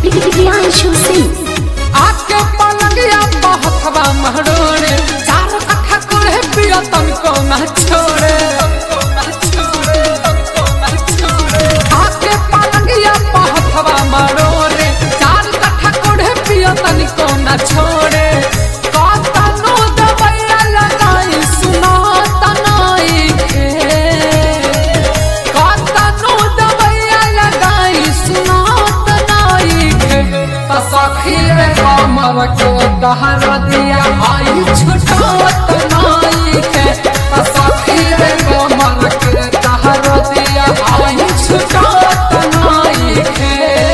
प्रियांशु सिंह आके पलंगिया बहतवा महरोड़े चार कट्ठा कोड़े पिया तनको ना छोड़े आके पलंगिया बहतवा महरोड़े चार कट्ठा कोड़े पिया तनको ना छोड़े कतनो दबैया लगाई सुना तनाई के कतनो दबैया लगाई सुना तनाई के त सखी रे कमर के दहर दिया आई छुटावत नाई के त सखी रे कमर के दहर दिया आई छुटावत नाई के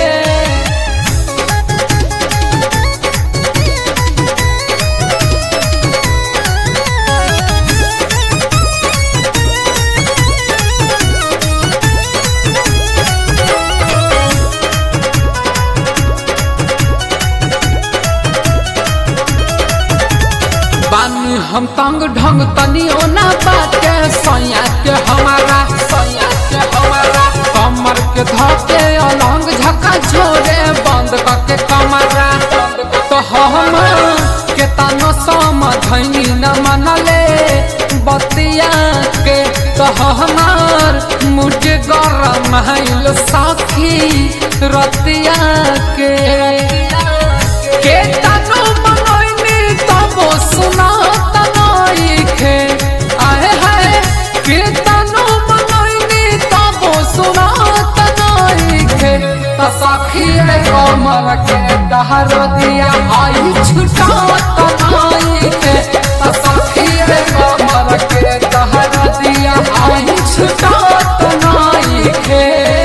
बानी हम तंग ढंग तनियो ना बाटे सैया के हमारा सैया के हमारा कमर के धके अलंग झका छोड़े बंद करके कमरा तो हम के तनो समझनी न मनले बतिया के तो हमार मुझे गरम हैल साखी रतिया के के तनो मनोइनी तबो सुना तनाई खे आए हाय के तनो मनोइनी तबो सुना तनाई खे त सखी रे कमर के दहर दिया आई छुटा तनाई खे त सखी रे कमर के दहर दिया आई छुटा तनाई खे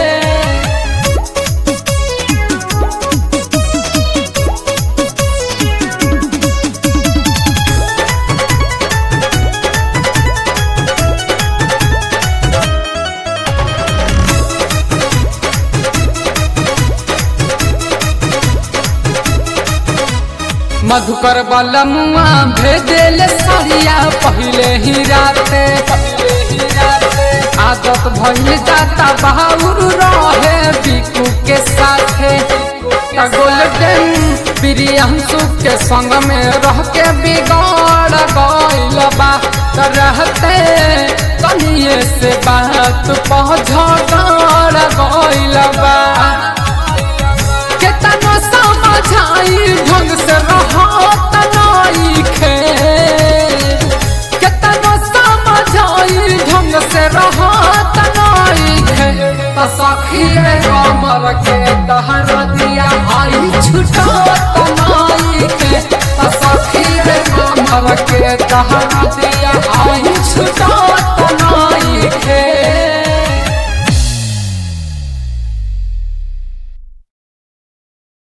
मधुकर बलमुआ भेजेल सरिया पहले ही राते आदत भइल जाता बहाउर रहे बिकू के साथे त गोल्डन प्रियांशु के संग में रह के बिगड़ गइल बा त रहते कनिए से बात पहुँच गइल बा केतनो समझाई ढंग से रहत नाई खे केतनो समझाई ढंग से रहत नाई खे त सखी रे कमर के दहर दिया आई छुटत नाई खे त सखी रे कमर के दहर दिया